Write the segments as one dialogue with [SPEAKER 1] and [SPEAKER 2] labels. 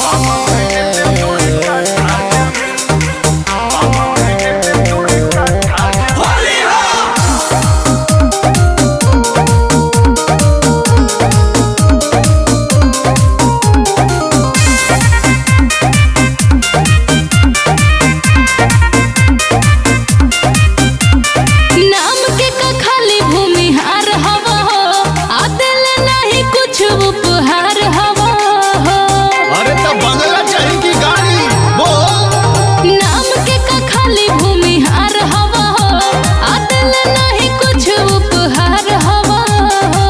[SPEAKER 1] नाम के का खाली भूमिहार हवा हो आ दिल नहीं कुछ उपहार हवा हो
[SPEAKER 2] अरे तो बंगला चाहिए की गाड़ी बोल
[SPEAKER 1] नाम के का खाली भूमिहार हवा हो आ दिल नहीं कुछ उपहार हवा हो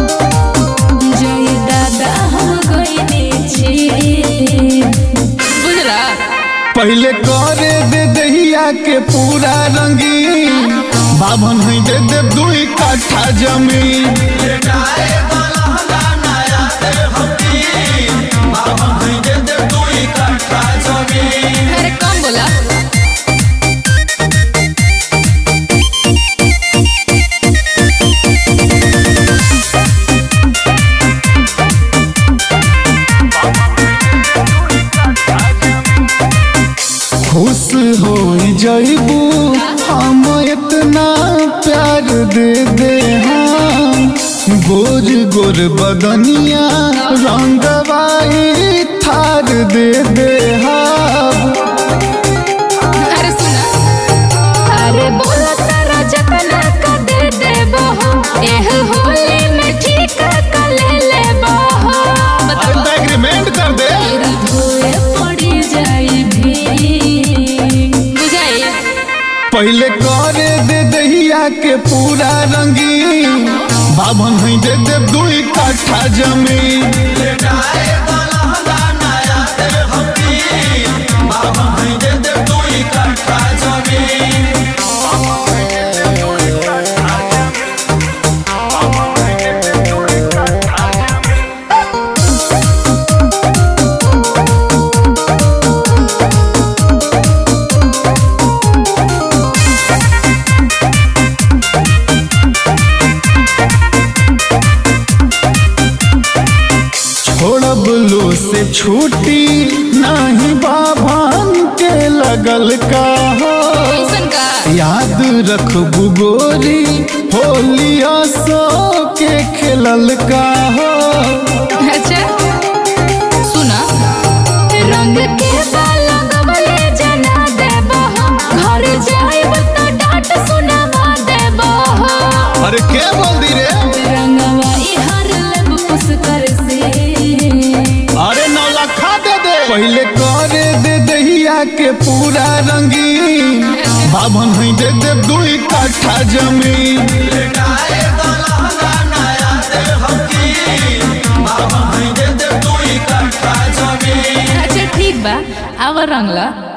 [SPEAKER 1] जय दादा हम गइने छी बुझला
[SPEAKER 2] पहले करे दे दहिया के पूरा रंगीन बाभन है दे दे दुई काठा जमीन
[SPEAKER 1] अरे कम बोला
[SPEAKER 2] खुश हो जइबू हम इतना प्यार दे दे हम गोर गोर बदनिया रंगवाई थार दे दे हम
[SPEAKER 1] अरे सुना अरे बोला तारा जतना का दे देबो हो एह होली में ठीक का ले लेबो हो
[SPEAKER 2] अरे तो एग्रीमेंट कर दे
[SPEAKER 1] तेरी धोए पड़ी जाई भी बुझाई
[SPEAKER 2] पहले करे दे दहिया के पूरा रंगीन बाभन है दे दे दुई काठा जमीन छोड़ब लो से छूटी नहीं बाभन के लगल का हो
[SPEAKER 1] कैसन का
[SPEAKER 2] याद रखबू गोरी होलिया सो के खेलल का हो
[SPEAKER 1] अच्छा सुना रंग के बाल गवले जना देबो हो घर जाइब तो डांट सुनावा देबो हो
[SPEAKER 2] अरे के बोल दी रे
[SPEAKER 1] रंगवा ई हर लब पुस कर से
[SPEAKER 2] अरे नौ लखा दे दे पहले करे दे दहिया के पूरा रंगीन बाभन है दे दे दुई काठा जमीन
[SPEAKER 1] अच्छा ठीक बा आवर रंगला